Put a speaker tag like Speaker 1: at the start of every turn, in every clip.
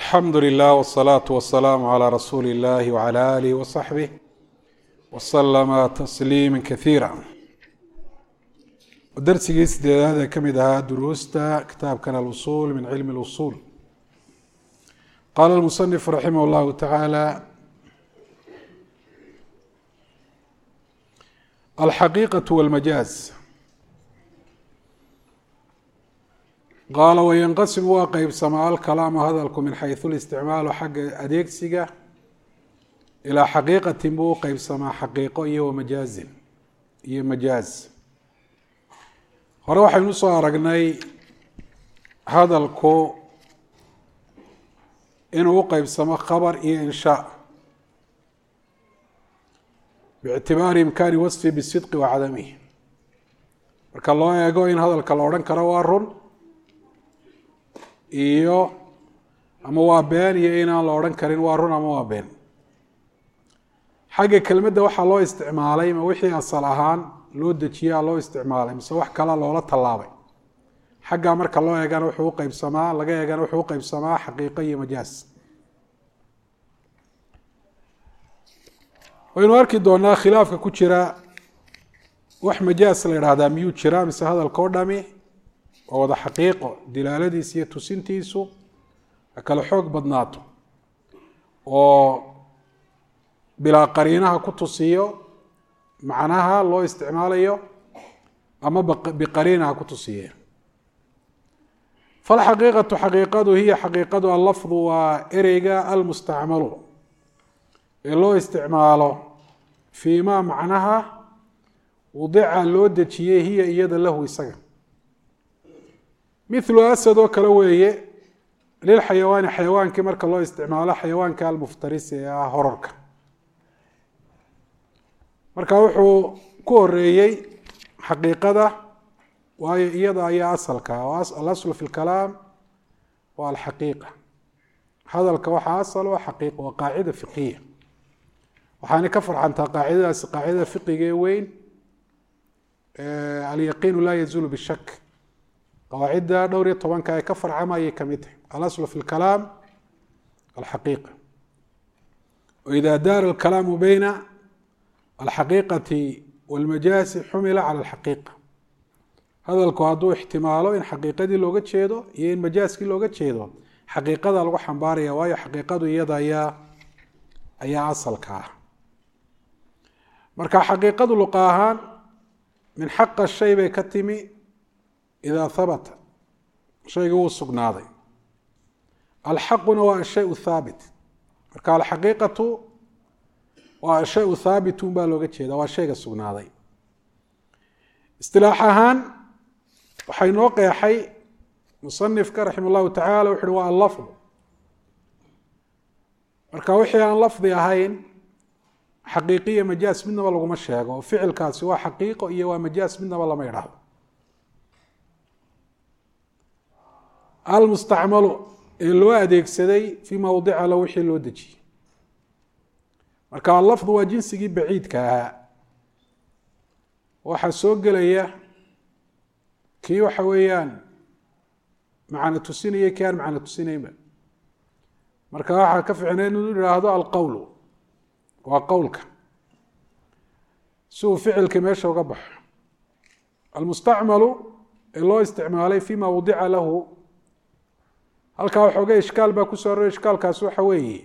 Speaker 1: alxamdu lilah wsalaatu wasalaamu calaa rasuuli illahi wcala alih wasaxbih wasalama tasliima kaiira darsigii sideedaad ee ka mid ahaa duruusta kitaabkan alusul min cilmi اlusul qaala lmusanifu raximah llahu tacaala alxaqiiqaة wاlmajaaz qaala wayanqasim waa qeybsamaa alkalaamu hadalku min xaysu listicmaalu xagga adeegsiga ilaa xaqiiqatin buu u qeybsamaa xaqiiqo iyo wamajaazin iyo majaaz hore waxaynu usoo aragnay hadalku inuu u qeybsamo khabar iyo inshaa biictibaari imkaani wasfi bisidqi wa cadamihi marka loo eego in hadalka la odhan karo waa run iyo ama waa been iyo inaan la odhan karin waa run ama waa been xagga kelmadda waxaa loo isticmaalay ma wixii asal ahaan loo dejiyaa loo isticmaalay mise wax kala loola tallaabay xaggaa marka loo eegana wuxuu uqeybsamaa laga eegana wuxuu uqeybsamaa xaqiiqo iyo majaaz waynu arki doonaa khilaafka ku jira wax majaaz la idhaahdaa miyuu jiraa mise hadalka o dhami waa wada xaqiiqo dilaaladiisa iyo tusintiisu ha kale xoog badnaato oo bilaa qariinaha ku tusiyo macnaha loo isticmaalayo ama biqariinaha ku tusiye falxaqiiqatu xaqiiqadu hiya xaqiiqadu allafdu waa ereyga almustacmalu ee loo isticmaalo fii ma macnaha wadica loo dejiyey hiya iyada lahu isaga milu asad oo kale weeye lilxayawaani xayawaankii marka loo isticmaalo xayawaanka almuftarisi ee ah horarka marka wuxuu ku horeeyey xaqiiqada waayo iyada ayaa asalka alaslu fi lkalaam waa alxaqiiqa hadalka waxaa asal waa xaqiiqa waa qaacida fiqiya waxaana ka farxantaa qaacidadaasi qaacidada fiqiga ee weyn alyaqiinu laa yazuulu bishak qawaacidda dhowr iyo tobanka ee ka farcama ayay kamid tahay alaslu fi lkalaam alxaqiiqa waida daara alkalaamu beyna alxaqiiqati walmajaasi xumila cala alxaqiiqa hadalku hadduu ixtimaalo in xaqiiqadii looga jeedo iyo in majaaskii looga jeedo xaqiiqada lagu xambaaraya waayo xaqiiqadu iyada ayaa ayaa asalka ah marka xaqiiqadu luqa ahaan min xaqa shay bay ka timi idaa habata shayga wuu sugnaaday alxaquna waa ashay thaabit marka alxaqiiqatu waa ashay thaabitun baa looga jeeda waa shayga sugnaaday istilaax ahaan waxay noo qeexay musanifka raxima llahu tacala wuxu uhi waa allafdu marka wixii aan lafdi ahayn xaqiiqiya majaas midnaba laguma sheego oo ficilkaasi waa xaqiiqo iyo waa majaas midnaba lama idhaahdo almustacmalu ee loo adeegsaday fii mawdica lo wixii loo dejiyey marka allafdu waa jinsigii baciidka ahaa waxaa soo gelaya kii waxa weeyaan macna tusinaya kii aan macna tusinaynba marka waxaa ka ficnay inuu idhaahdo alqowlu waa qowlka si uu ficilka meesha uga baxo almustacmalu ee loo isticmaalay fima wadica lahu halkaa waxooga ishkaal baa kusoo arooraya ishkaalkaasi waxa weeye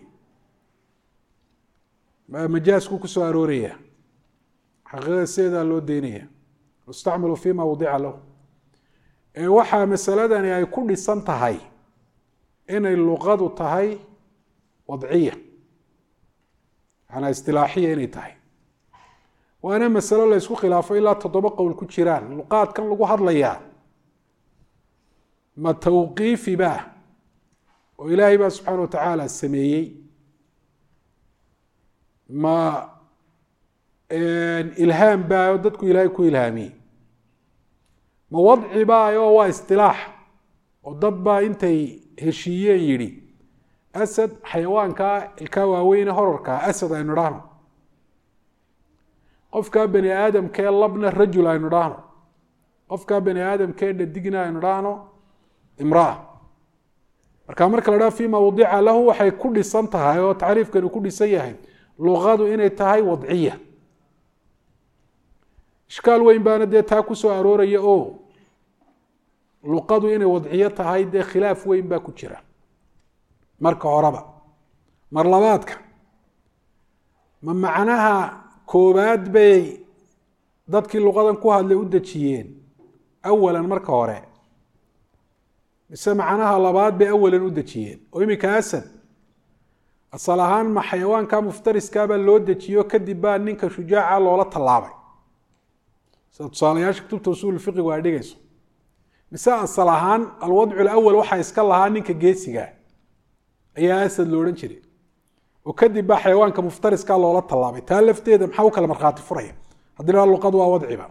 Speaker 1: majaasku kusoo arooraya xaqiiqada sideedaa loo deynaya mustacmalu fima wadica lahu ee waxaa masaladani ay ku dhisan tahay inay luqadu tahay wadciya manaa istilaaxiya inay tahay waana masalo la ysku khilaafo ilaa toddoba qowl ku jiraan luqaadkan lagu hadlayaa ma tawqiifi ba oo ilaahay baa subxaana wa tacaala sameeyey ma ilhaam baa oo dadku ilaahay ku ilhaamiyey ma wadci baa oo waa istilaax oo dad baa intay heshiiyeen yidhi asad xayawaankaa ilkaa waaweyne horarkaa asad aynu dhahno qofkaa bani aadamkee labna rajul aynu dhahno qofkaa bani aadamkee dhadigna aynu dhahno imraa marka marka la dhaha fima wadica lahu waxay ku dhisan tahay oo tacriifkani ku dhisan yahay luqadu inay tahay wadciya ishkaal weyn baana dee taa ku soo arooraya oo luqadu inay wadciyo tahay dee khilaaf weyn baa ku jira marka horeba mar labaadka ma macnaha koobaad bay dadkii luqadan ku hadlay u dejiyeen awalan marka hore mise macnaha labaad bay awalan u dejiyeen oo iminka asad asal ahaan ma xayawaanka muftariskaabaa loo dejiyo kadib baa ninka shujaaca loola tallaabay sida tusaalayaasha kutubta usuul fiqigu ay dhigayso mise asal ahaan alwadcu lawal waxaa iska lahaa ninka geesiga ayaa asad lo odhan jiray oo kadib baa xayawaanka muftariska loola tallaabay taa lafteeda maxaa u kala markhaati furaya haddii la luqadu waa wadciba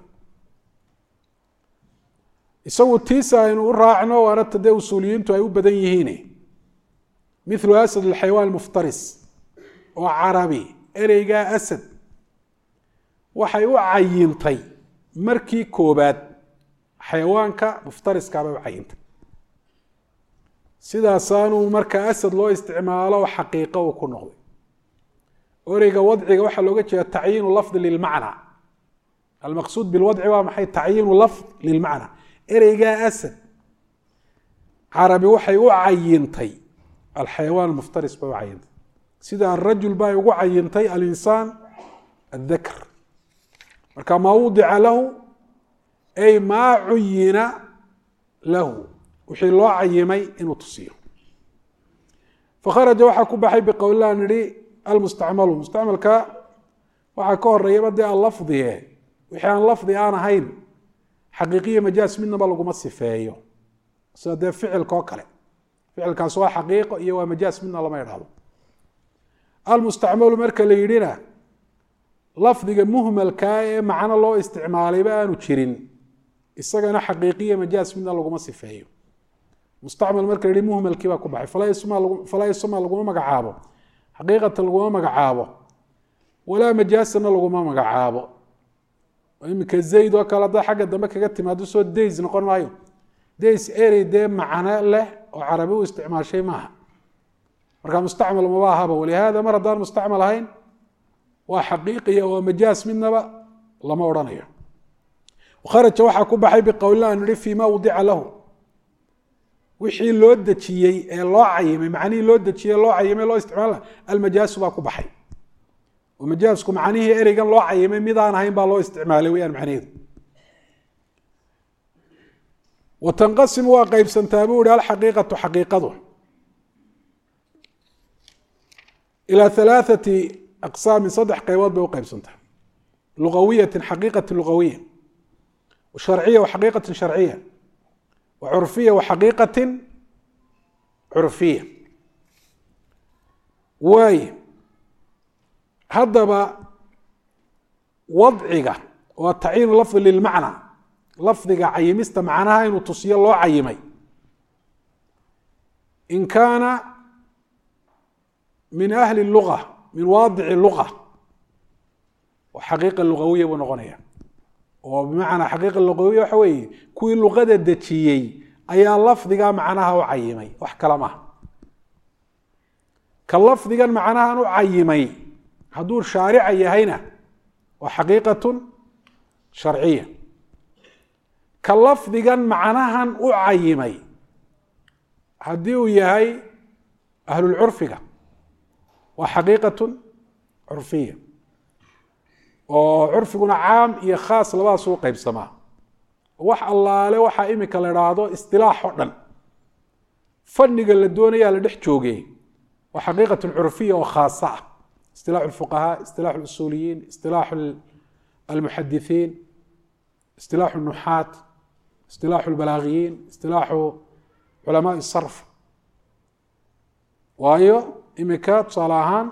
Speaker 1: isagu tiisa aynu u raacno waana ta dee usuuliyiintu ay u badan yihiin milu asad alxayawaan muftaris oo carabi ereygaa asad waxay u cayintay markii koobaad xayawaanka muftariskaabay u cayintay sidaasaanuu marka asad loo isticmaalo xaqiiqo uu ku noqday ereyga wadciga waxaa looga jeeda tacyiinu lafdi lilmacna almaqsuud bilwadci waa maxay tacyiinu lafd lilmacna ereygaa asad carabi waxay u cayintay alxayawaan muftaris bay u cayintay sida arajul bay ugu cayintay alinsaan aلdakr marka maa wudica lahu ay maa cuyina lahu wixii loo cayimay inuu tusiyo fakharaja waxaa ku baxay biqowlilah nihi almustacmalu mustacmalka waxaa ka horeeyaba dee allafdige wixii aan lafdi aan ahayn xaqiiqiya majaas midnaba laguma sifeeyo sida dee ficilka oo kale ficilkaas waa xaqiiqo iyo waa majaas midna lama idhahdo almustacmalu marka la yidhina lafdiga muhmalkaa ee macno loo isticmaalayba aanu jirin isagana xaqiiqiya majaas midna laguma sifeeyo mustacmal marka la yihi muhmalkii baa ku baxay falaa isma laguma magacaabo xaqiiqatan laguma magacaabo walaa majaasana laguma magacaabo iminka zayd oo kale haddaa xagga dambe kaga timaado soo days noqon maayo days erey dee macno leh oo carabi u isticmaashay maaha marka mustacmal maba ahaba walihaada mar haddaan mustacmal ahayn waa xaqiiqiya waa majaas midnaba lama odhanayo kharaja waxaa ku baxay biqowlina an nihi fima wudica lahu wixii loo dejiyey ee loo cayimay macnihii loo dejiyey loo cayimay loo isticmaal almajaasu baa ku baxay oo majaasku macnihii ereygan loo cayimay midaan ahayn baa loo isticmaalay weyaan macnaheedu wa tanqasimu waa qeybsantaa buu ihi alxaqiiqatu xaqiiqadu ilaa halaathati aqsaamin saddex qaybood bay u qeybsantaa lugawiyatin xaqiiqati lugawiya sharciya wa xaqiiqatin sharciya wa curfiya wa xaqiiqatin curfiya waaye haddaba wadciga waa tacyiinu lafdi lilmacna lafdiga cayimista macnaha inuu tusiyo loo cayimay in kaana min ahli luga min waadici luga xaqiiqa lugawiya buu noqonaya oo bimacnaa xaqiiqa lugawiya waxa weeye kuwii luqada dejiyey ayaa lafdiga macnaha u cayimay wax kala maha ka lafdigan macnahan u cayimay hadduu shaarica yahayna waa xaqiiqatun sharciya ka lafdigan macnahan u cayimay haddii uu yahay ahlulcurfiga waa xaqiiqatun curfiya oo curfiguna caam iyo khaas labadaas u qeybsamaa wax allaale waxaa imika la idhaahdo istilaax oo dhan fanniga la doonayaa la dhex jooge waa xaqiiqatun curfiya oo khaasa ah istilaaxu lfuqahaa istilaaxu lusuuliyiin istilaaxu almuxadithiin istilaaxu nuxaat istilaaxu lbalaagiyiin istilaaxu culamaai sarf waayo imika tusaale ahaan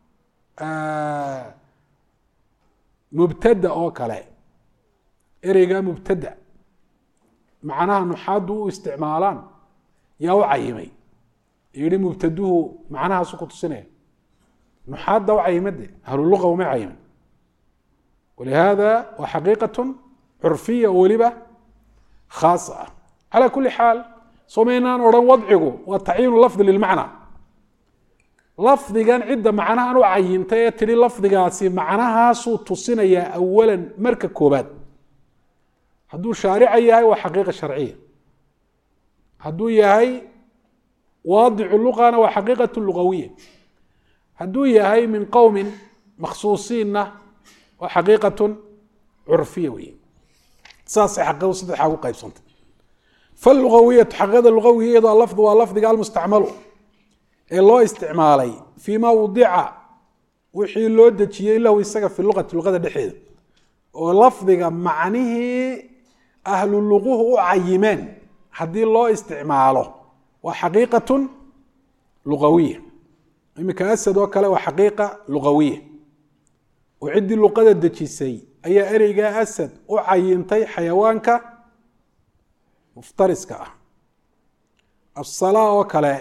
Speaker 1: mubtada oo kale ereyga mubtada macnaha nuxaaddu u isticmaalaan yaa u cayimay yihi mubtaduhu macnahaasu ku tusinaya nuxaadda u cayimade ahluluqa uma cayimin walihaada waa xaqiiqatun curfiya oo weliba khaasa ah calaa kuli xaal somaynaan odhan wadcigu waa tacyiinu lafdi lilmacna lafdigan cidda macnahan u cayintay ee tidhi lafdigaasi macnahaasuu tusinayaa awalan marka koobaad hadduu shaarica yahay waa xaqiiqa sharciya hadduu yahay waadicu luqana waa xaqiiqat lugawiya hadduu yahay min qowmin makhsuusiinna waa xaqiiqatun curfiya wey saasay xaqiiqadu saddexaa ugu qaybsantay falugawiyatu xaqiiqada lugawiga iyadoo lafdu waa lafdiga almustacmalu ee loo isticmaalay fii ma wadica wixii loo dejiyey lahu isaga fi luqati luqada dhexeeda oo lafdiga macnihii ahlu luquhu u cayimeen haddii loo isticmaalo waa xaqiiqatun lugawiya iminka asad oo kale waa xaqiiqa lugawiya oo ciddii luqada dejisay ayaa ereygaa asad u cayintay xayawaanka muftariska ah asala oo kale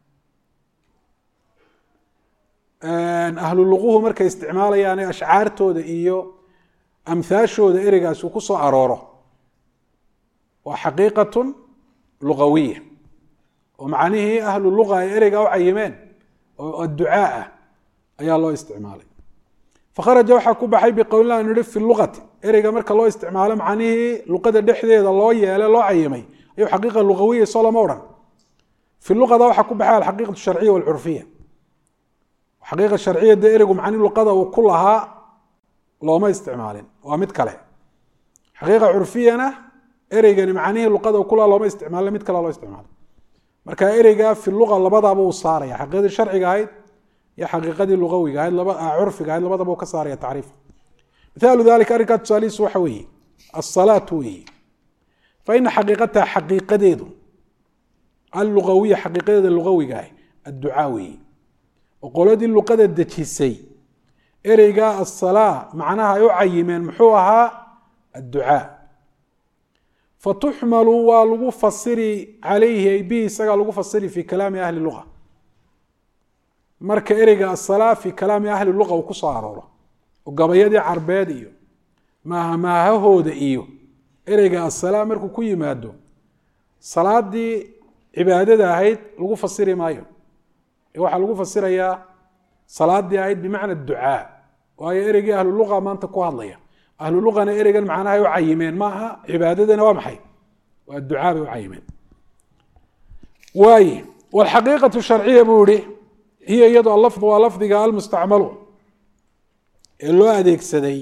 Speaker 1: ahlu luquhu markay isticmaalayaan ashcaartooda iyo amhaashooda ereygaas uu ku soo arooro waa xaqiiqatun lugawiya oo macnihii ahlu luqa ay ereygaa u cayimeen oo adducaa ah ayaa loo isticmaalay fakharaja waxaa ku baxay biqowlina anu ihi fi luqati ereyga marka loo isticmaalo macnihii luqada dhexdeeda loo yeele loo cayimay ayuu xaqiiqa lugawiya soo lama odhan fi luqada waxaa ku baxay alxaqiiqatu sharciya walcurfiya xaqiiqa sharciya dee ereygu macnihi luqada uu ku lahaa looma isticmaalin waa mid kale xaqiiqa curfiyana ereygani macnihii luqada uu ku lahaa looma isticmaalin mid kale loo isticmaalay marka ereyga fi luqa labadaba uu saaraya xaqiiqadii sharciga ahayd iyo xaqiiqadii lugawiga ahayd curfiga ahayd labadaba uu ka saaraya tacriif mithaalu dalika arrinkaa tusaalihiisu waxa weeye asalaatu weeye fa ina xaqiiqataha xaqiiqadeedu allugawiya xaqiiqadeeda lugawiga ah adducaa weeye oo qoladii luqada dejisay ereygaa asalaa macnaha ay u cayimeen muxuu ahaa adducaa fatuxmalu waa lagu fasiri calayhi ay bihi isagaa lagu fasiri fi kalaami ahli luga marka ereyga asalaa fi kalaami ahli luga uu ku soo arooro oo gabayadii carbeed iyo maahmaahahooda iyo ereyga asalaa markuu ku yimaado salaadii cibaadada ahayd lagu fasiri maayo waxaa lagu fasirayaa salaadii ahayd bimacna ducaa waayo ereygii ahlu luqa maanta ku hadlaya ahlu luqana ereygan macnahay u cayimeen maaha cibaadadana waa maxay waa ducaa bay u cayimeen waaye wlxaqiiqatu sharciya buu ihi hiya iyadoo alafdu waa lafdiga almustacmalu ee loo adeegsaday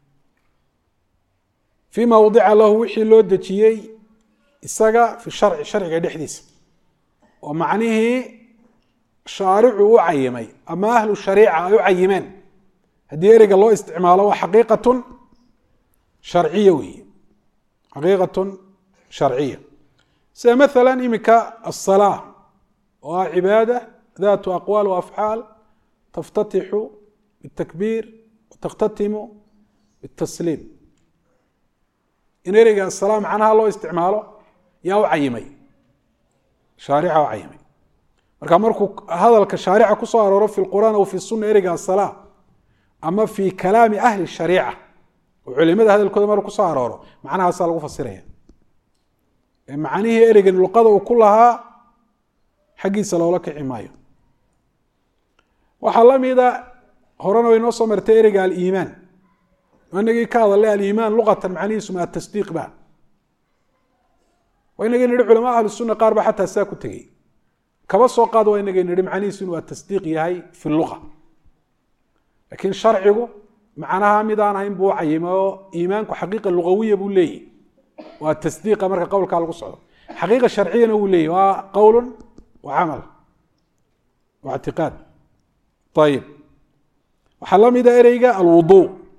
Speaker 1: fii ma wadica lahu wixii loo dejiyey isaga fi sharci sharciga dhexdiisa oo macnihii shaaricu u cayimay ama ahlu shariica ay u cayimeen haddii ereyga loo isticmaalo waa xaqiiqatun sharciya weeye xaqiiqatun sharciya sida maala iminka asalaa oo ah cibaada daatu aqwaal waafcaal taftatixu bitakbiir watakhtatimu bitasliim in ereyga asalaa macnaha loo isticmaalo yaa u cayimay shaarica u cayimay marka markuu hadalka shaarica ku soo arooro fi lqur'aan aw fi suna ereyga asala ama fi kalaami ahli shariica oo culimada hadalkooda markuu kusoo arooro macnahaasaa lagu fasiraya macnihii ereygan luqada uu ku lahaa xaggiisa loola kici maayo waxaa la mida horena way noo soo martay ereyga aliimaan inagii ka hadalay aliimaan luqatan macnihiisu ma atasdiiq ba waa inagii nihi culamaa ahlu sunna qaar ba xataa saa ku tegey kaba soo qaad waa inagay nihi macnihiisu inuu atasdiiq yahay fi luqa laakiin sharcigu macnaha mid aan ahayn buu cayimay oo iimaanku xaqiiqa lugawiya buu leeyahy waa tasdiiqa marka qowlkaa lagu socdo xaqiiqa sharciyana wuu leeyahy waa qowl wa camal wa ictiqaad ayib waxaa la mida ereyga alwudu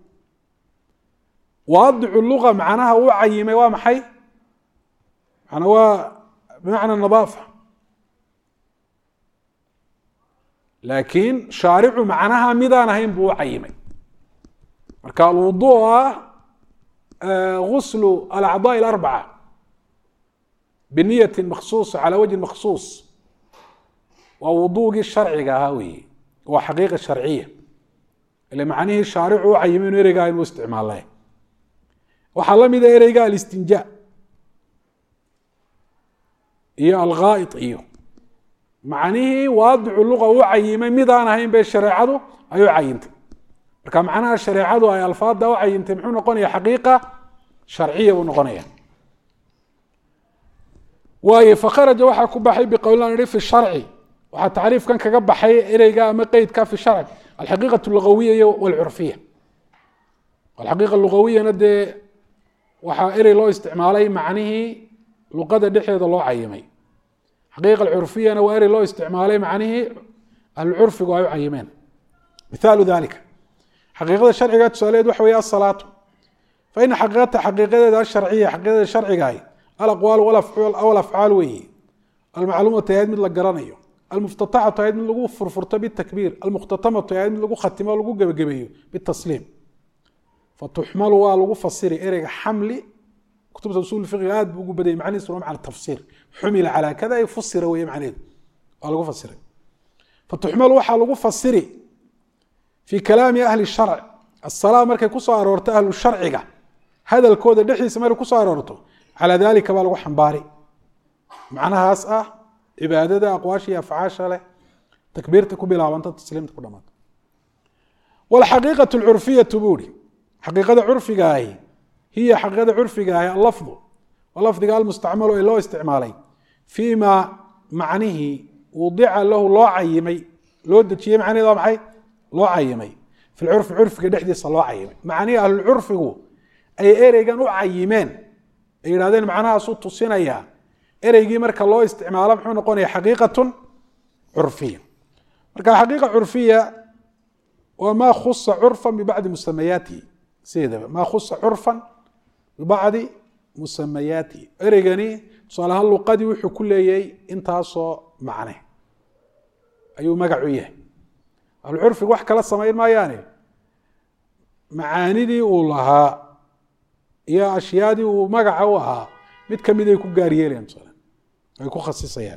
Speaker 1: waadicu luga macnaha uu cayimay waa maxay mana waa bimacna nadaafa laakiin shaaricu macnaha midaan ahayn buu u cayimay marka alwudu ah guslu alacضاء اlarbaca biniyati maksuuصa calى wajhi maksuuص waa wudugii sharciga ahaa weeye waa xaqiiqa sharciya ile macnihii shaaricu u cayimay inu ereygaa inuu isticmaale waxaa la mida ereyga alistinja iyo alghaa'id iyo macnihii waadicu luqa u cayimay midaan ahayn bay shareecadu ay u cayintay marka macnaha shareecadu ay alfaada u cayintay muxuu noqonaya xaqiiqa sharciya buu noqonaya waayo fakharaja waxaa ku baxay biqowlan ihi fi sharci waxaa tacriifkan kaga baxay ereyga ama qeydka fi sharci alxaqiiqatu lugawiya walcurfiya alxaqiiqa lugawiyana dee waxaa erey loo isticmaalay macnihii luqada dhexeeda loo cayimay xaqiiqa alcurfiyana waa erey loo isticmaalay macnihii ahlucurfigu ay u cayimeen mithaalu dalika xaqiiqada sharciga tusaaleed waxa weeye asalaatu fa ina xaqiiqata xaqiiqadeeda asharciya xaqiiqadeeda sharcigaay alaqwaal walafcaal weeye almacluumatu ahayd mid la garanayo almuftataxatu ahayd mid lagu furfurto bitakbiir almukhtatamatu ahayd mid lagu khatimo o lagu gebagabeeyo bitasliim fatuxmalu waa lagu fasiri ereyga xamli kutubta usul fiqiga aad buu ugu badayay macnihiisu waa macna tafsiir xumila calaa kada ay fusira weeye macnaheedu waa lagu fasiray fatuxmalu waxaa lagu fasiri fii kalaami ahli sharc asalaa markay kusoo aroorto ahlu sharciga hadalkooda dhexdiisa markay kusoo aroorto calaa dalika baa lagu xambaari macnahaas ah cibaadada aqwaasha iyo afcaasha leh takbiirta ku bilaabanta tasliimta ku dhamaata walxaqiiqatu lcurfiyatu buuri xaqiiqada curfigaahi hiya xaqiiqada curfigaahi allafdu waa lafdiga almustacmalu ee loo isticmaalay fii ma macnihii wudica lahu loo cayimay loo dejiyey macnaheed waa maxay loo cayimay fi lcurfi curfiga dhexdiisa loo cayimay macnihii ahlulcurfigu ay ereygan u cayimeen ay yidhahdeen macnahaasuu tusinayaa ereygii marka loo isticmaalo muxuu noqonaya xaqiiqatun curfiya marka xaqiiqa curfiya waa maa khusa curfan bibacdi musamayaatihi sideedaba maa khusa curfan bibacdi musamayaatihi ereygani tusaale ahaan luqadii wuxuu ku leeyay intaasoo macne ayuu magacu yahay ahlucurfigu wax kala samayn maayaane macaanidii uu lahaa iyo ashyaadii uu magaca u ahaa mid kamid ay ku gaar yeelayaan tusaale ay ku khasisayaan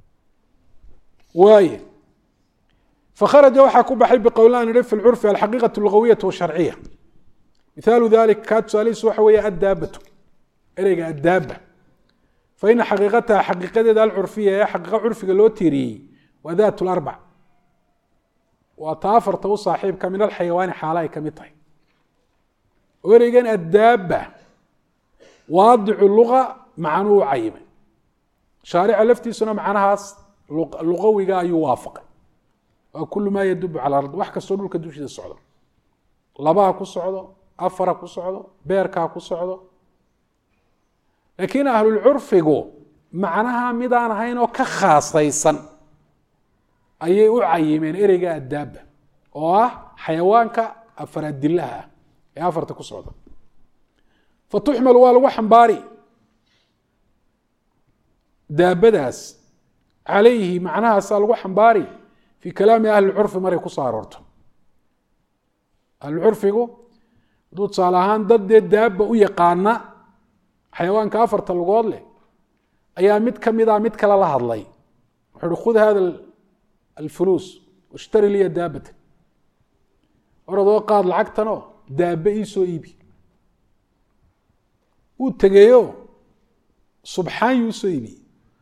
Speaker 1: waaye fakharaja waxaa ku baxay biqowlaan ihi fi lcurfi alxaqiiqatu lugawiyatu washarciya mithaalu dalik kaa tusaalihiisu waxa weeye addaabatu ereyga addaaba fa ina xaqiiqataha xaqiiqadeeda alcurfiya ee xaqiiqa curfiga loo tiiriyey waa daat larbac waa ta afarta u saaxiibka min alxayawaani xaala ay kamid tahay oo ereygan addaaba waadicu luga macnuu u cayimay shaarica laftiisuna macnahaas luqawiga ayuu waafaqay waa kulu maa yadubu cala ard wax kastoo dhulka dushiisa socdo labaha ku socdo afara ku socdo beerkaa ku socdo laakiin ahlulcurfigu macnaha midaan ahayn oo ka khaasaysan ayay u cayimeen ereyga addaaba oo ah xayawaanka afaradilaha ah ee afarta ku socda fatuxmal waa lagu xambaari daabadaas calayhi macnahaasaa lagu xambaari fii kalaami ahli curfi maray kusoo aroorto ahlucurfigu hadduu tusaale ahaan dad dee daaba u yaqaana xayawaanka afarta lugood leh ayaa mid kamida mid kale la hadlay wuxuu uhi khud hada alfuluus washtari liya daabatan oradoo qaad lacagtanoo daaba iisoo iibi wuu tegeeyo subxaan yuu usoo iibiyey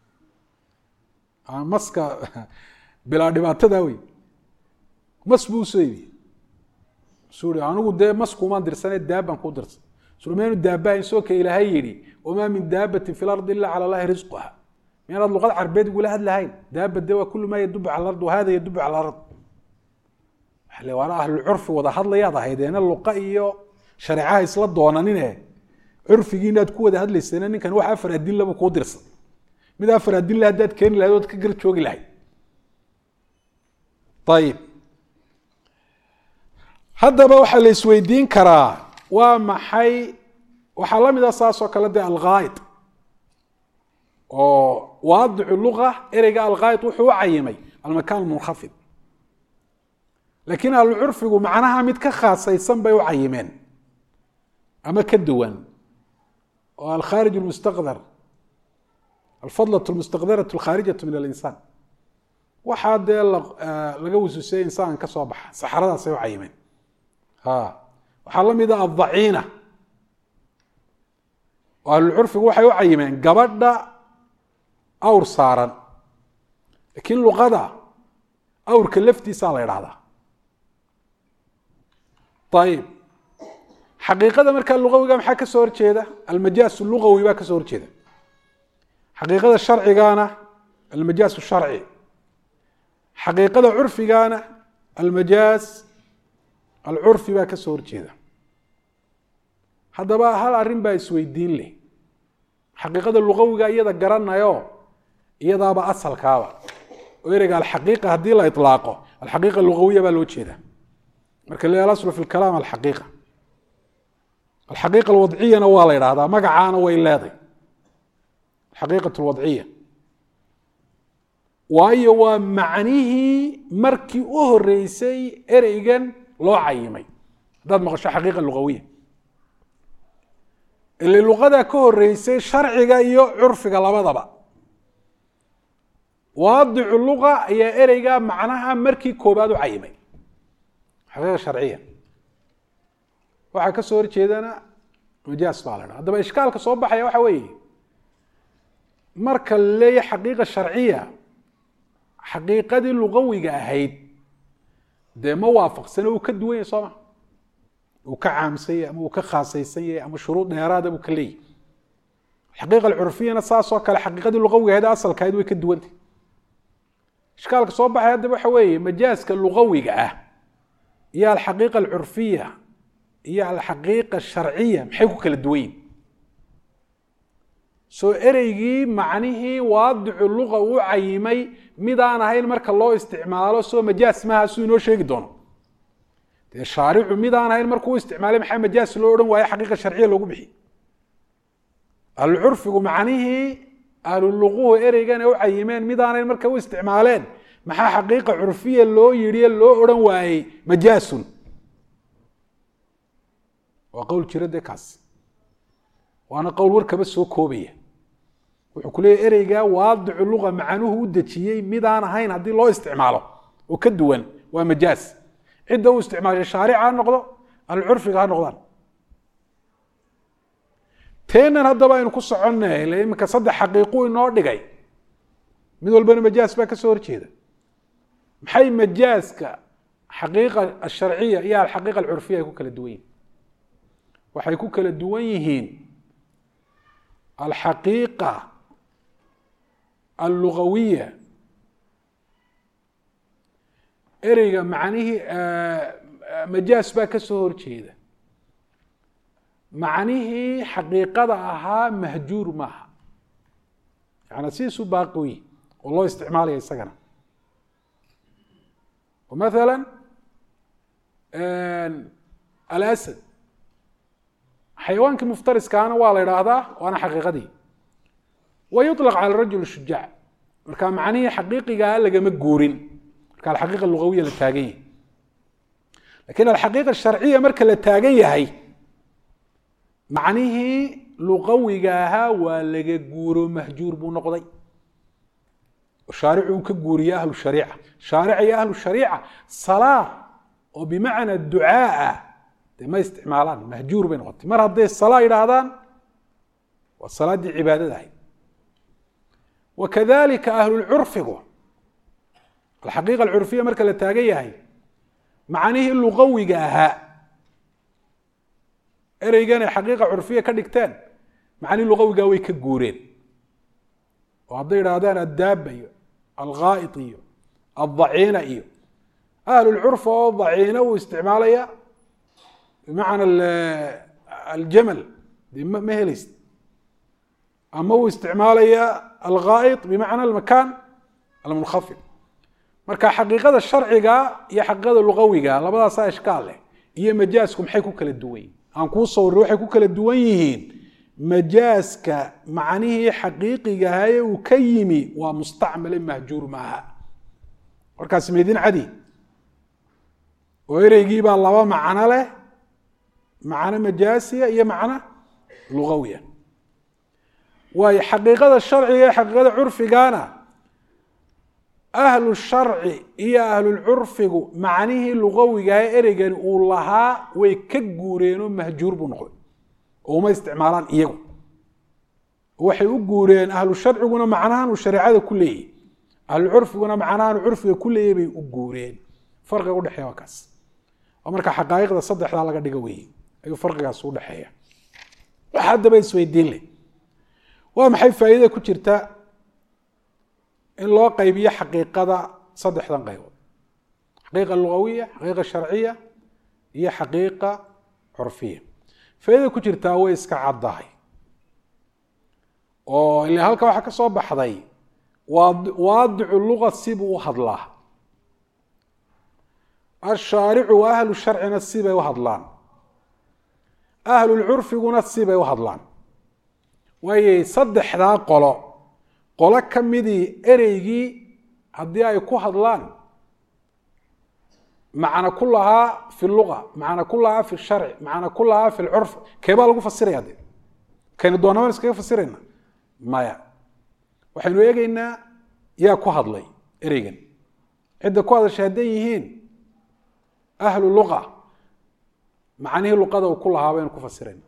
Speaker 1: maska bilaa dhibaatada wey mas buu usoo iibiyey suu i anigu dee maskuumaan dirsane daabaan kuu dirsan suu maynu daabahayn soo ka ilaahay yidhi wamaa min daabatin fi lardi ila cala allahi risquha miyaanaad luqad carbeed igula hadlahayn daaba de waa kulu maa yadubu cala ard wahada yadubu cala ard waana ahlulcurfi wada hadlayaad ahaydeena luqa iyo shareecaha isla doonanine curfigii inaad ku wada hadlaysana ninkan wax afar adillaba kuu dirsan mid afar adilla haddaad keeni lahayd ood ka gar joogi lahayd ayib haddaba waxaa la isweydiin karaa waa maxay waxaa la mid a saas oo kale dee alghaayid oo waadicu luga ereyga alghaayid wuxuu u cayimay almakaan almunkhafid laakiin ahlucurfigu macnaha mid ka khaasaysan bay u cayimeen ama ka duwan oo alkhaarij lmustaqdar alfadlaة اlmustaqdaratu alkhaarijatu min alinsaan waxaa dee laga wasuusiyey insaan ka soo baxa saxradaasay u cayimeen waxaa la mida addaciina oo ahlulcurfigu waxay u cayimeen gabadha awr saaran laakiin luqada awrka laftiisaa la idhahdaa ayib xaqiiqada markaa lugawiga maxaa ka soo horjeeda almajaas lugawi baa ka soo horjeeda xaqiiqada sharcigaana almajaas sharci xaqiiqada curfigaana almajaas alcurfi baa ka soo horjeeda haddaba hal arrin baa isweydiin leh xaqiiqada lugawiga iyada garanayo iyadaaba asalkaaba oo ereyga alxaqiiqa haddii la ilaaqo alxaqiiqa lugawiya baa loo jeeda marka le alaslu fi lkalaam alxaqiiqa alxaqiiqa alwadciyana waa la idhahdaa magacaana way leeday alxaqiiqat alwadciya waayo waa macnihii markii u horeysay ereygan loo cayimay haddaad maqasho xaqiiqa lugawiya ile luqadaa ka horeysay sharciga iyo curfiga labadaba waadicu luqa ayaa ereyga macnaha markii koobaad u cayimay xaqiiqa sharciya waxaa ka soo horjeedana majaas baa la dhaha haddaba ishkaalka soo baxaya waxa weeye marka la leeyahy xaqiiqa sharciya xaqiiqadii lugawiga ahayd dee ma waafaqsane uu ka duwan yahay soo ma uu ka caamsan yahay ama uu ka khaasaysan yahay ama shuruud dheeraada buu ka leeyahy xaqiiqa alcurfiyana saasoo kale xaqiiqadii lugawiga ahayd asalkahayd way ka duwantay ishkaalka soo baxay haddaba waxa weeye majaaska lugawiga ah iyo alxaqiiqa alcurfiya iyo alxaqiiqa sharciya maxay ku kala duwan yihin soo ereygii macnihii waadicu luqa uu cayimay midaan ahayn marka loo isticmaalo soo majaas maaha suu inoo sheegi doono dee shaaricu midaan ahayn markuu u isticmaalay maxaa majaas loo odhan waaye xaqiiqa sharciya loogu bixi ahlulcurfigu macnihii ahluluquhu ereygan ee u cayimeen midaan ahayn markay u isticmaaleen maxaa xaqiiqa curfiya loo yidhi loo odhan waayey majaasun waa qowl jira dee kaas waana qowl warkaba soo koobaya wuxuu ku leeyahy ereygaa waadicu luqa macanuhu u dejiyey midaan ahayn haddii loo isticmaalo oo ka duwan waa majaas cidda u isticmaashay shaarica ha noqdo alcurfiga ha noqdaan teenan haddaba aynu ku soconnay ile iminka saddex xaqiiqu inoo dhigay mid walbana majaas baa ka soo horjeeda maxay majaaska xaqiiqa asharciya iyo alxaqiiqa alcurfiya ay ku kala duwan yihin waxay ku kala duwan yihiin alxaqiiqa allugawiya ereyga macnihii majaas baa ka soo horjeeda macnihii xaqiiqada ahaa mahjuur maaha yaani sidiisu baaqiwi oo loo isticmaalaya isagana maala alasad xayawaankii muftariskaana waa la idhaahdaa waana xaqiiqadii wa yuطlaq cala rajul shujaac marka macnihii xaqiiqigaa lagama guurin marka alxaqiiqa lugawiya la taagan yahay lakin alxaqiiqa sharciya marka la taagan yahay macnihii luqawiga ahaa waa laga guuro mahjuur buu noqday shaaricu uu ka guuriye ahlu shariica shaarica iyo ahlu shariica salaa oo bimacna ducaa ah dee ma isticmaalaan mahjuur bay noqotay mar hadday salaa yidhaahdaan waa salaaddii cibaadada ahayd wakadalika ahlulcurfigu alxaqiiqa alcurfiya marka la taagan yahay macnihii luqawiga ahaa ereygan ay xaqiiqa curfiya ka dhigteen macnihii luqawigaa way ka guureen oo hadday idhaahdaan addaaba iyo alghaa'id iyo aldaciina iyo ahlulcurfa oo daciina uu isticmaalaya bimacna aljamal dee ma helaysid ama uu isticmaalaya alghaa'id bimacna almakan almunkhafid marka xaqiiqada sharciga iyo xaqiiqada luqawiga labadaasaa ishkaal leh iyo majaasku maxay ku kala duwan yihin aan kuu sawirray waxay ku kala duwan yihiin majaaska macnihii xaqiiqigahaye uu ka yimi waa mustacmale mahjuur maaha markaas maydin cadi oo ereygiibaa laba macno leh macno majaasiya iyo macno lugawiya waayo xaqiiqada sharciga iyo xaqiiqada curfigana ahlu sharci iyo ahlulcurfigu macnihii lugawigaha ereygani uu lahaa way ka guureenoo mahjuur buu noqday oo uma isticmaalaan iyagu waxay u guureen ahlu sharciguna macnahan uu shareecada ku leeyahy ahlu curfiguna macnahan uu curfiga ku leeyahy bay u guureen farqiga udhexeeya waa kaas oo marka xaqaa'iqda saddexdaa laga dhigo weeye ayuu farqigaas u dhexeeya wax haddaba isweydiin leh waa maxay faa'iidada ku jirta in loo qaybiyo xaqiiqada saddexdan qaybood xaqiiqa lugawiya xaqiiqa sharciya iyo xaqiiqa curfiya faaidada ku jirtaa way iska caddahay oo ila halka waxaa ka soo baxday waadicu luga sibuu u hadlaa ashaaricu wa ahlu sharcina sibay u hadlaan ahlulcurfiguna sibay u hadlaan waayay saddexdaa qolo qolo ka midii ereygii haddii ay ku hadlaan macna ku lahaa fi luga macna ku lahaa fi sharci macna ku lahaa fi lcurf keebaa lagu fasiraya de kaynu doonabaan iskaga fasirayna maya waxaynu eegeynaa yaa ku hadlay ereygan cidda ku hadashay hadday yihiin ahlu luqa macnihii luqada uu ku lahaa baynu ku fasirayna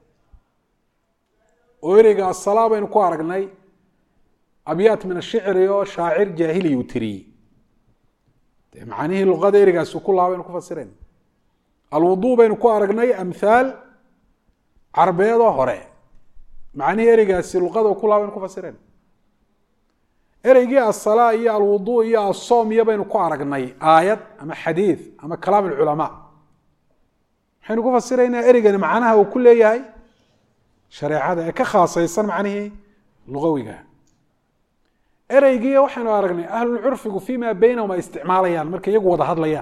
Speaker 1: oo ereyga asalaa baynu ku aragnay abyaat min ashicri oo shaacir jaahiliy uu tiriyey macnihii luqada ereygaasi ku lahaa baynu ku fasirayna alwuduu baynu ku aragnay amhaal carbeedoo hore macnihii ereygaasi luqada ku lahaa baynu ku fasirayna ereygii asalaa iyo alwuduu iyo asoom iyo baynu ku aragnay aayad ama xadiid ama kalaam alculamaa maxaynu ku fasiraynaa ereygani macnaha uu ku leeyahay shareecada ee ka khaasaysan macnihii lugawiga ereygii waxaynu aragnay ahlulcurfigu fima baynahum ay isticmaalayaan markay iyagu wada hadlayaan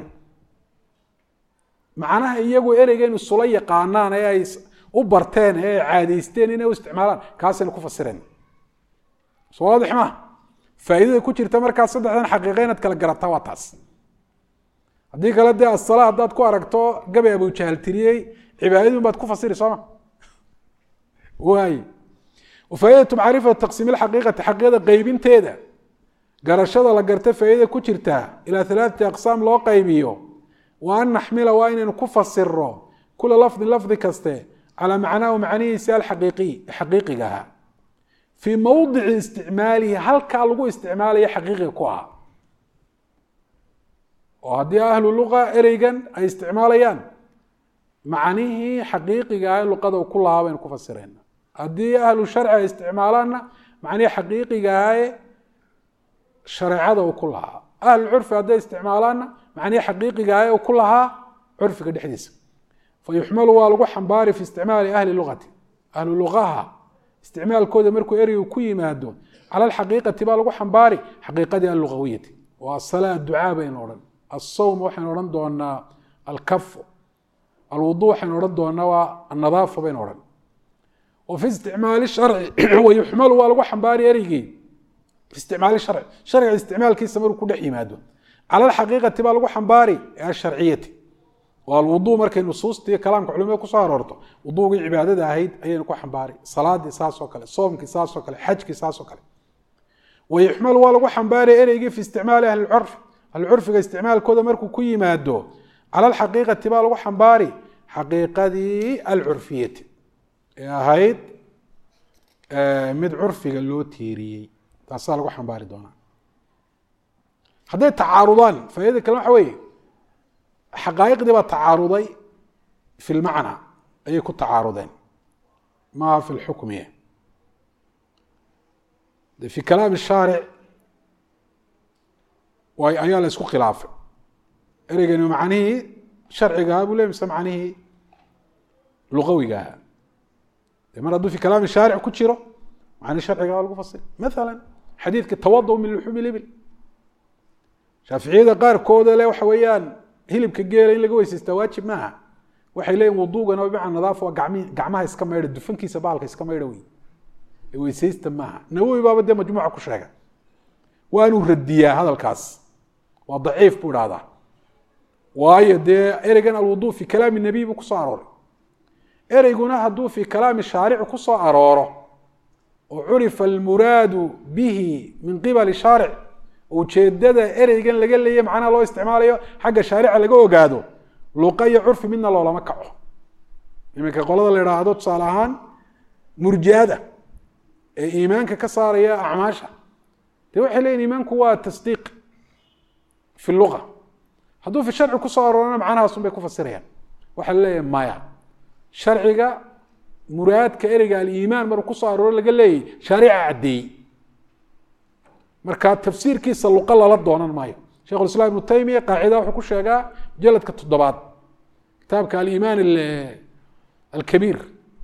Speaker 1: macnaha iyagu ereygan isula yaqaanaan ee ay u barteen ee ay caadaysteen inay u isticmaalaan kaasaynu ku fasirayna so waadix ma faa'iidada ku jirta markaas saddexdan xaqiiqa inaad kala garataa waa taas haddii kale dee asala haddaad ku aragto gabay abujahal tiriyey cibaadadun baad ku fasiri sooma waay faaidatu macrifati taqsiim xaqiiqati xaqiiqada qeybinteeda garashada la garta faaidada ku jirta ilaa alaaati aqsaam loo qaybiyo wa an naxmila waa inaynu ku fasiro kula lafdin lafdi kaste calaa macnaahu macnihiisi alxaqiiqiy xaqiiqiga ahaa fii mowdici isticmaalihi halkaa lagu isticmaalayo xaqiiqiga ku ahaa oo haddii ahlu luqa ereygan ay isticmaalayaan macnihii xaqiiqiga ah luqada ku lahaa baynu ku fasirayna haddii ahlu sharci ay isticmaalaanna macnihii xaqiiqiga ahae shareecada uu ku lahaa ahlu curfi hadday isticmaalaanna macnihii xaqiiqiga ahae uu ku lahaa curfiga dhexdiisa fa yuxmalu waa lagu xambaari fi isticmaali ahli luqati ahlu luqaha isticmaalkooda markuu ereygu ku yimaado cala alxaqiiqati baa lagu xambaari xaqiiqadii allugawiyati waa asalaa ducaa baynu odhan asawm waxaynu odhan doonaa alkafu alwudu waxaynu odhan doonaa waa annadaafa baynu odhan wa fi isticmaali sharci wayuxmalu waa lagu xambaari ereygii fi isticmaali sharci sharciga isticmaalkiisa markuu ku dhex yimaado cala alxaqiiqati baa lagu xambaari ee asharciyati waa alwudu markay nusuusta iyo kalaamka culimada kusoo aroorto wuduugii cibaadada ahayd ayaynu ku xambaari salaadii saasoo kale soomkii saasoo kale xajkii saasoo kale wayuxmalu waa lagu xambaari ereygii fi isticmaali ahli curfi ahlicurfiga isticmaalkooda markuu ku yimaado cala alxaqiiqati baa lagu xambaari xaqiiqadii alcurfiyati ee ahayd mid curfiga loo tiiriyey taasaa lagu xambaari doonaa hadday tacaarudaan faaidada kale waxa weeye xaqaa'iqdii baa tacaaruday fi lmacna ayay ku tacaarudeen maaha fi lxukmiya de fi kalaam shaaric waay ayaa la isku khilaafay ereygani macnihii sharcigaha buu le mise macnihii luqawigaha de mar hadduu fi kalaami shaaric ku jiro macnihi sharcigaha lagu fasir maala xadiidka tawado min luxuumi libil shaaficiyada qaarkooda le waxa weeyaan hilibka geela in laga weysaystaa waajib maaha waxay leeyihin wuduugana bimacna nadaafa waa gami gacmaha iska maydha dufankiisa bahalka iska maydha wey ee weysaysta maaha nawowi baaba dee majmuuca ku sheega waanuu radiyaa hadalkaas waa daciif buu idhahdaa waayo dee ereygan alwudu fi kalaami nabiy buu kusoo arooray ereyguna hadduu fi kalaami shaarici kusoo arooro oo curifa almuraadu bihi min qibali shaaric ujeedada ereygan laga leeya macnaha loo isticmaalayo xagga shaarica laga ogaado luqa iyo curfi midna loolama kaco iminka qolada la idhaahdo tusaale ahaan murjiada ee iimaanka ka saaraya acmaasha dee waxay leeyihin iimaanku waa tasdiiq fi luga hadduu fi sharci kusoo aroorana macnahaasun bay ku fasirayaan waxaa la leeyahay maya sharciga muraadka ereyga aliimaan maruu kusoo arooro laga leeyahy shaarica caddeeyey marka tafsiirkiisa luqa lala doonan maayo shekh islam ibnu taymiya qaacida wuxuu ku sheegaa mujaladka toddobaad kitaabka aliimaan alkabiir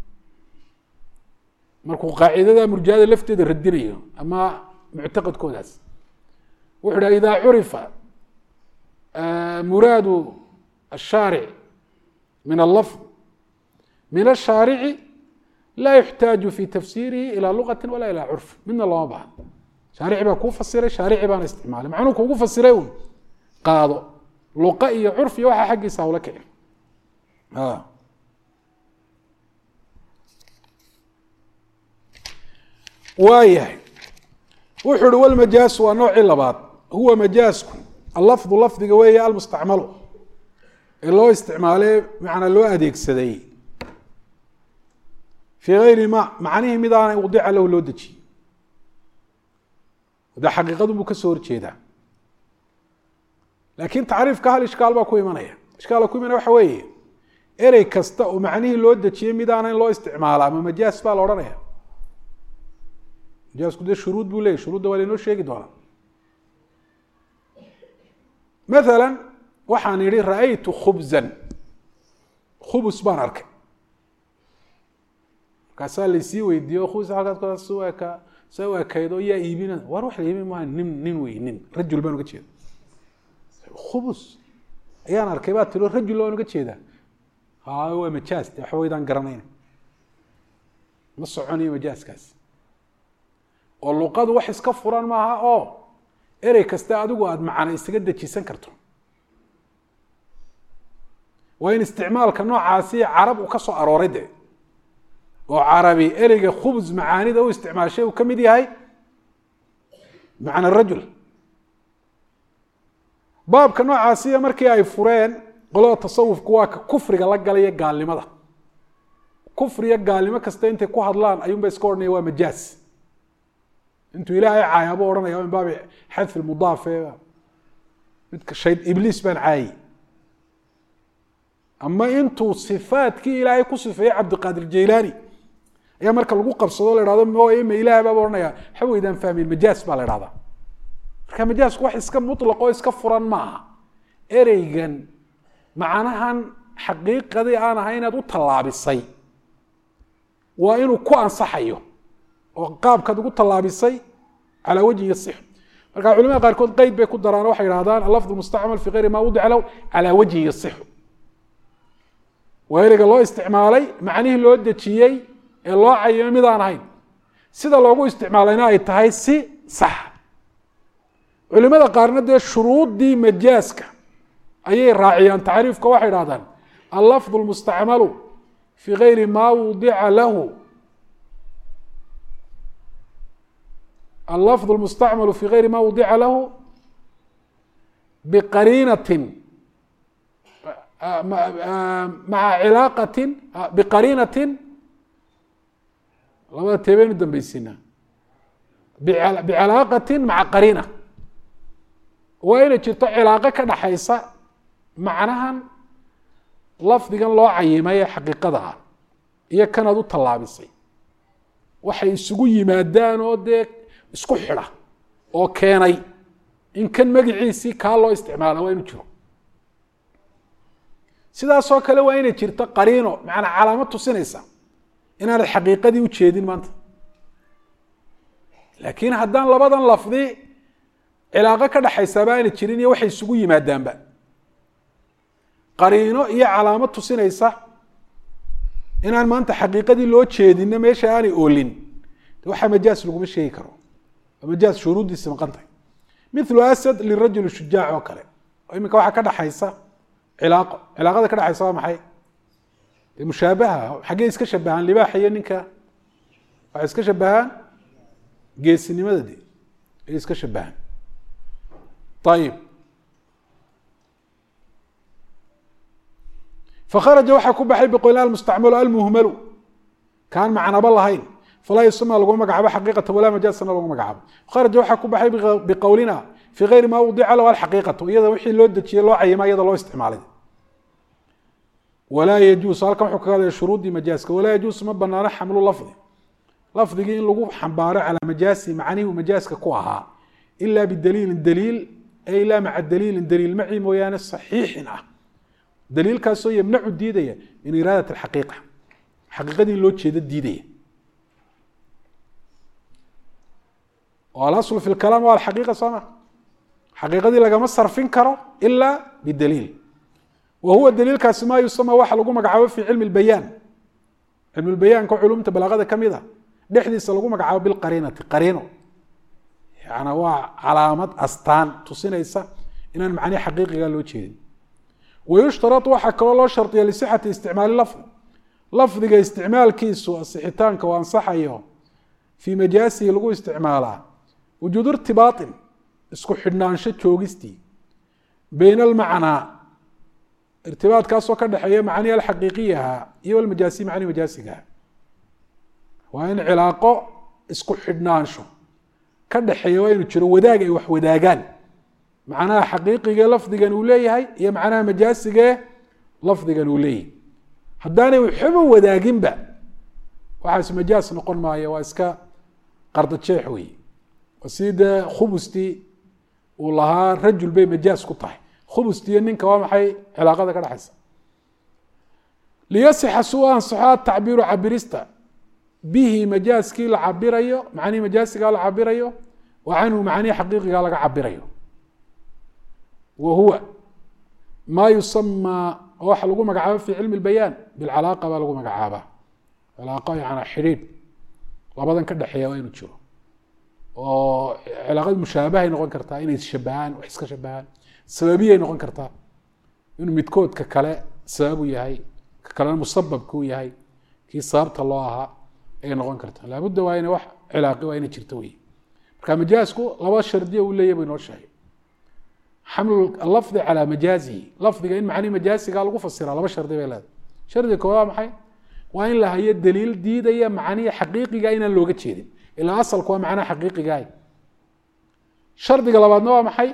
Speaker 1: markuu qaacidada murjahada lafteeda radinayo ama muctaqadkoodaas wuxu dhaha ida curifa muraadu الshaaric min allafظ min الshaarici laa yuxtaaju fi tafsiirihi ilى luqati wala ilى curf midna looma bahan shaarici baa kuu fasiray shaarici baana isticmaalay macnuu kuugu fasiray un qaado luqa iyo curf iyo waxaa xaggiisa hawla kici waayahay wuxuu uhi wlmajaasu waa noocii labaad huwa majaasku allafdu lafdiga weeye almustacmalu ee loo isticmaalay macnaa loo adeegsaday fii gayri ma macnihii mid aanay wadica lahu loo dejiyey de xaqiiqadu buu ka soo horjeedaa laakiin tacriifka hal ishkaal baa ku imanaya ishkaala ku imanaya waxa weeye erey kasta oo macnihii loo dejiyey mid aana in loo isticmaala ama majaas baa la odhanaya majaasku dee shuruud buu leeyay shuruudda waa lainoo sheegi doonaa maala waxaan idhi ra'aytu khubzan khubus baan arkay markaasaa laysii weydiiyo khubus halkaas ka sa u ekaydo yaa iibina war wax la iibin maaha nin nin wey nin rajul baan uga jeeda khubus ayaan arkay baa tiro rajul baan uga jeedaa ha waa majaas de waxba waydaan garanayna ma soconayo majaaskaasi oo luqadu wax iska furan maaha oo erey kasta adigu aada macana isaga dejisan karto waa in isticmaalka noocaasi carab uu ka soo arooray de oo carabi ereyga khubs macaanida u isticmaashay uu ka mid yahay macna rajul baabka noocaasiya markii ay fureen qolada tasawufku waa ka kufriga la galaya gaalnimada kufriya gaalnimo kasta intay ku hadlaan ayuunba iska odhanaya waa majaas intuu ilaahay caayaabo odhanaya min baabi xadfi mudaafe midka shay ibliis baan caayi ama intuu sifaadkii ilaahay ku sifeeyey cabdiqaadir jaylaani ayaa marka lagu qabsado la hahdo ma ilaah baaba ohanaya waxa weydaan fahmeyn majaas baa la hahdaa marka majaasku wax iska mutlaq oo iska furan ma aha ereygan macnahan xaqiiqadii aan ahay inaad u tallaabisay waa inuu ku ansaxayo oo qaabkaad ugu tallaabisay calaa wajhi yasix marka culimada qaarkood qeyd bay ku daraan waxay idhahdaan alafd mustacmal fi gayri ma wadica lahu calaa wajhi yasixu waa ereyga loo isticmaalay macnihii loo dejiyey ee loo cayimay mid aan ahayn sida loogu isticmaalayna ay tahay si sax culimada qaarna dee shuruuddii majaaska ayay raaciyaan tacriifka waxay idhahdaan allafd lmustacmalu fi gayri ma wudica lahu allafd lmustacmalu fi gayri ma wudica lahu biqariinatin maca cilaaqatin biqariinatin labada teebeynu dambaysiinaa bicalaaqatin maca qariina waa inay jirto cilaaqo ka dhaxaysa macnahan lafdigan loo cayimay ee xaqiiqada ah iyo kanaad u tallaabisay waxay isugu yimaadaan oo dee isku xidha oo keenay in kan magiciisii kaa loo isticmaala waa inu jiro sidaasoo kale waa inay jirto qariino macanaa calaamad tusinaysa inaanad xaqiiqadii ujeedin maanta laakiin haddaan labadan lafdi cilaaqo ka dhaxaysaaba aanay jirin iyo waxay isugu yimaadaanba qariino iyo calaamad tusinaysa inaan maanta xaqiiqadii loo jeedinna meesha aanay oolin waxaa majaas laguma sheegi karo waa majaas shuruuddiisi maqan tahay milu asad lirajuli shujaac oo kale oo iminka waxaa ka dhaxaysa cilaaqo cilaaqada ka dhexaysa waa maxay dee mushaabaha xaggee iska shabahaan libaaxa iyo ninka waxay iska shabahaan geesinimada de ay iska shabahaan ayib fakharaja waxaa ku baxay biqoylaan almustacmalu almuhmalu kaan macnaba lahayn falaa yusama lagu magacaabo xaqiiqata walaa majaasana lagu magacaabo kharaja waxaa ku baxay biqowlina fii gayri ma wdica lahu alxaqiiqatu iyada wixii loo dejiyey loo cayima iyada loo isticmaalay walaa yajuusu halkan wuxuu kaga hadlaya shuruudii majaaska walaa yajuusu ma banaano xamlu lafdi lafdigii in lagu xambaaro calaa majaasi macnihii majaaska ku ahaa ila bidaliilin daliil ay ilaa maca daliilin daliil maci mooyaane saxiixin ah daliilkaasoo yamnacu diidaya min iraadat alxaqiiqa xaqiiqadii loo jeedo diidaya oo alaslu fi lkalaam waa alxaqiiqa soo ma xaqiiqadii lagama sarfin karo ila bidaliil wa huwa daliilkaasi maa yusama waxa lagu magacaabo fi cilmi lbayaan cilmi lbayaanka culumta balaaqada ka mid a dhexdiisa lagu magacaabo bilqariinati qariino yana waa calaamad astaan tusinaysa inaan macnihi xaqiiqiga loo jeedin wayushtarau waxaa kaloo loo shardiya lisixati isticmaali lafdi lafdiga isticmaalkiisu asixitaanka u ansaxayo fii majaasihi lagu isticmaalaa wujuudu irtibaaطin isku xidhnaansho joogistii bayna almacnaa irtibaadkaasoo ka dhexeeya macnihi alxaqiiqiyaha iyo almajaasi macni majaasigaha waa in cilaaqo isku xidhnaansho ka dhexeeya waa inu jiro wadaag ay wax wadaagaan macnaha xaqiiqigee lafdigan uu leeyahay iyo macnaha majaasigee lafdigan uu leeyahay haddaanay waxba wadaaginba waxaas majaas noqon maayo waa iska qardajeex wey si dee khubustii uu lahaa rajul bay majaas ku tahay khubustiiyo ninka waa maxay cilaaqada ka dhexaysa liyasixa su ansaxo atacbiiru cabirista bihi majaaskii la cabirayo macnihii majaasigaa la cabirayo wa canhu macnihi xaqiiqigaa laga cabirayo wa huwa maa yusamaa waxa lagu magacaabo fi cilmi اbayaan bilcalaaqa baa lagu magacaabaa calaaqa yana xidhiidh labadan ka dhexeeya waa inu jiro oo cilaaqad mushaabahay noqon kartaa inay shabahaan wax iska shabahaan sababiyay noqon kartaa inuu midkoodka kale sababu yahay ka kalena musababka u yahay kii sababta loo ahaa ayay noqon kartaa laabudda waa ina wax cilaaqi waa ina jirto wey marka majaasku laba shardiya uu leeyahy bu inoo sheegay xamlu lafdi calaa majaazihi lafdiga in macnihi majaasiga lagu fasiraa laba shardi bay leedahay shardiga koowaad waa maxay waa in la hayo daliil diidaya macnihi xaqiiqiga inaan looga jeedin ilaa asalku waa macnaha xaqiiqigaah shardiga labaadna waa maxay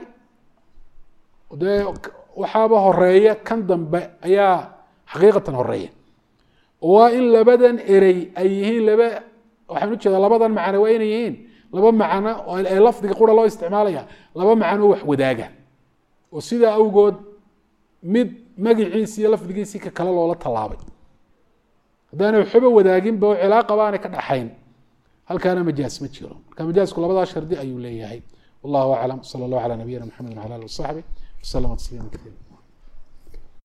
Speaker 1: dee waxaaba horeeya kan dambe ayaa xaqiiqatan horeeya waa in labadan erey ay yihiin laba waxaan ujeedaa labadan macno waa inay yihiin laba macno ee lafdiga qura loo isticmaalaya laba macno wax wadaaga oo sidaa awgood mid magiciisi iyo lafdigiisii ka kale loola tallaabay haddaanay waxba wadaaginba oo cilaaqa baanay ka dhaxayn halkaana majaas ma jiro marka majaasku labadaa shardi ayuu leeyahay wallahu aclam sala allah calaa nabiyina mxamed wala ali wasaxbi waslama tasliima kaiira